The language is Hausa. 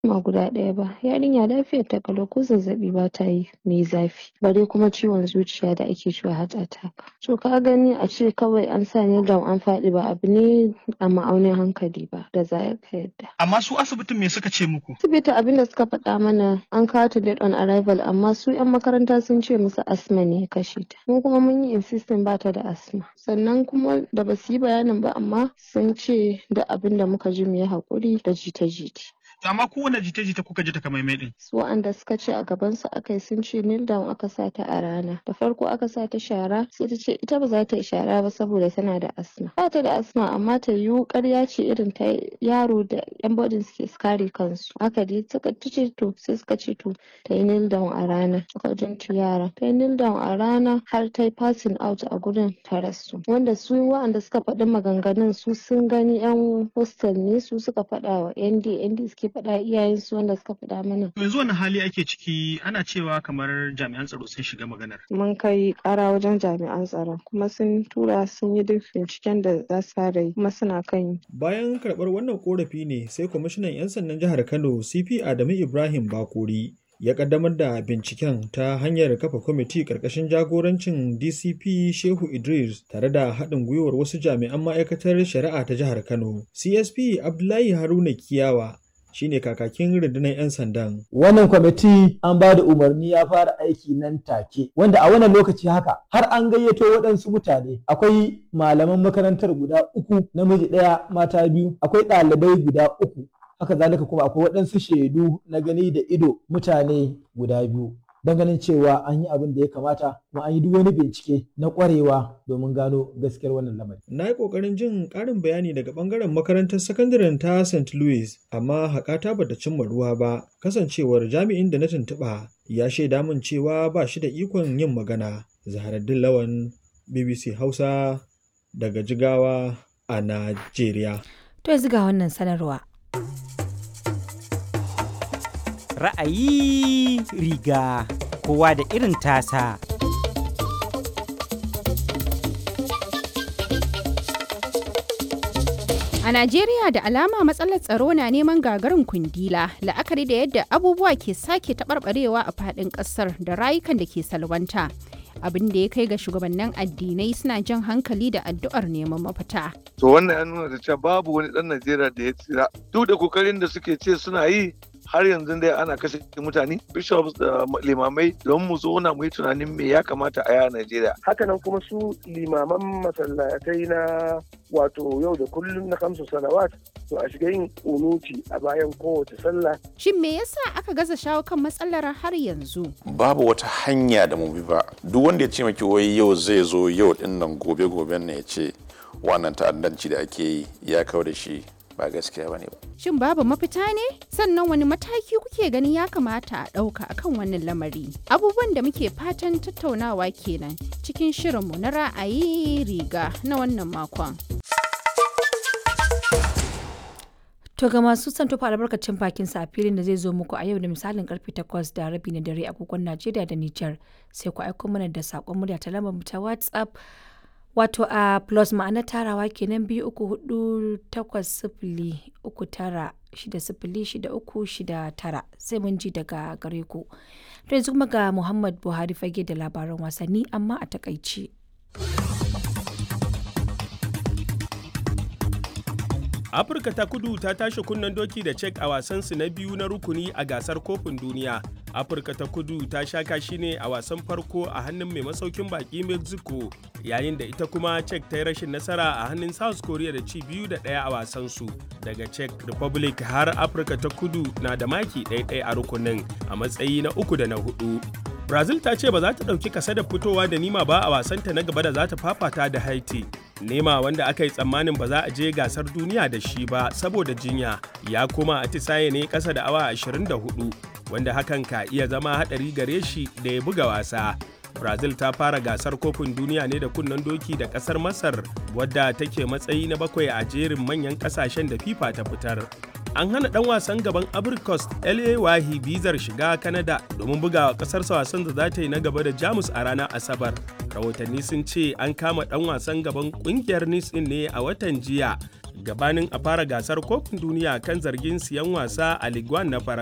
ma guda ɗaya ba yarinya lafiyar ta kalau ko zazzaɓi ba ta yi mai zafi bare kuma ciwon zuciya da ake cewa heart attack to ka gani a ce kawai an sa ni down an faɗi ba abu ne a ma'aunin hankali ba da za ka yadda Amma su asibitin me suka ce muku? asibiti abin da suka faɗa mana an kawo ta dead on arrival amma su 'yan makaranta sun ce musu asma ne ya kashe ta mu kuma mun yi insisting ba ta da asma sannan kuma da ba su yi bayanin ba amma sun ce da abin da muka ji mu yi haƙuri da jita-jita Amma kowane jita-jita kuka ji takamaimai ɗin. su waɗanda suka ce a gabansu aka yi sun ce kneel down aka sa ta a rana da farko aka sa ta shara sai ta ce ita ba za ta yi shara ba saboda tana da asma ba ta da asma amma ta yiwu ƙarya ce irin ta yaro da yan bodin suke kare kansu haka dai suka ta ce to sai suka ce to ta yi kneel down a rana according to yara ta yi kneel down a rana har ta yi passing out a gurin ta rasu wanda su waɗanda suka faɗi maganganun su sun gani yan hostel ne su suka faɗa wa nd nd suke faɗa iyayensu wanda suka faɗa mana To yanzu wani hali ake ciki ana cewa kamar jami'an tsaro sun shiga maganar. mun kai ƙara wajen jami'an tsaron kuma sun tura sun yi duk binciken da za su fara yi kuma suna kan yi Bayan karɓar wannan ƙorafi ne sai kwamishinan 'yan sandan jihar Kano CP Adamu Ibrahim Bakori ya ƙaddamar da binciken ta hanyar kafa kwamiti ƙarƙashin jagorancin DCP Shehu Idris tare da haɗin gwiwar wasu jami'an ma'aikatar shari'a ta jihar Kano. CSP Abdullahi Haruna Kiyawa shine kakakin rundunar 'yan sandan. wannan kwamiti an ba da umarni ya fara aiki nan take wanda a wannan lokaci haka har an gayyato waɗansu mutane akwai malaman makarantar guda uku namiji ɗaya mata biyu akwai ɗalibai guda uku haka zalika kuma akwai waɗansu shaidu na gani da ido mutane guda biyu don ganin cewa an yi abin da ya kamata kuma an yi duk wani bincike na ƙwarewa domin gano gaskiyar wannan lamari Na yi ƙoƙarin jin ƙarin bayani daga ɓangaren makarantar sakandaren ta St. Louis, amma haƙata bata cimma ruwa ba, kasancewar jami'in da na tuntuɓa ya shaida min cewa ba shi da ikon yin magana. Zaharaddin Lawan, BBC Hausa, daga Jigawa a Najeriya. To yanzu ga wannan sanarwa. ra'ayi riga kowa da irin tasa A Najeriya da alama matsalar tsaro na neman gagarin kundila la'akari da yadda abubuwa ke sake taɓarɓarewa a faɗin ƙasar da rayukan da ke salwanta. Abin da ya kai ga shugabannin addinai suna jan hankali da addu'ar neman mafita. to wannan ya nuna da cewa babu wani ɗan Najeriya da ya tsira duk da kokarin da suke ce suna yi har yanzu dai ana kashe mutane bishops da limamai don mu zauna mu yi tunanin me ya kamata a yi a Najeriya hakanan kuma su limaman masallatai na wato yau da kullum na kamsu salawat to a shiga yin unuti a bayan kowace sallah Shin me yasa aka gaza shawo kan matsalar har yanzu? babu wata hanya da mu bi ba duk wanda ya ce maki wai yau zai zo yau din nan gobe goben ne ya ce wannan ta'addanci da ake yi ya kawo da shi ba gaskiya bane ba Shin babu mafita ne? Sannan wani mataki kuke ganin ya kamata a ɗauka akan wannan lamari? Abubuwan da muke fatan tattaunawa kenan cikin shirinmu na ra'ayi riga na wannan makon. To ga masu son tofa albarkacin bakin sa a filin da zai zo muku a yau da misalin karfe 8 da rabi na dare agogon Najeriya da Nijar sai ku aiko mana da sakon murya ta lambar mu ta WhatsApp wato a plus ma'ana tarawa kenan biyu uku hudu takwas sifili uku tara shida sifili shida uku shida tara sai mun ji daga gare ku. To yanzu kuma ga Muhammad Buhari fage da labaran wasanni amma a takaici. afirka ta kudu ta tashi kunnen doki da cek a wasansu na biyu na rukuni a gasar kofin duniya afirka ta kudu ta sha kashi ne a wasan farko a hannun mai masaukin baki mexico yayin da ita kuma cek ta yi rashin nasara a hannun south korea da ci biyu da ɗaya a wasansu daga czech republic har afirka ta kudu na da maki ɗaya a rukunin a matsayi na uku da na hudu brazil ta ce ba za ta ɗauki kasa da fitowa da nima ba a wasanta na gaba da za ta fafata da haiti nema wanda aka yi tsammanin ba za a je gasar duniya da shi ba saboda jinya ya koma atisaye ne ƙasa da awa 24 wanda hakan ka iya zama haɗari gare shi da ya buga wasa brazil ta fara gasar kofin duniya ne da kunnen doki da ƙasar masar wadda take matsayi na bakwai a jerin manyan ƙasashen da fifa ta fitar an hana dan wasan gaban abricos la wahi bizar shiga canada domin bugawa kasarsa wasan da za ta yi na gaba da jamus a ranar asabar rahotanni sun ce an kama dan wasan gaban kungiyar nice ne a watan jiya gabanin a fara gasar kofin duniya kan zargin siyan wasa a Ligue 1 na Faransa.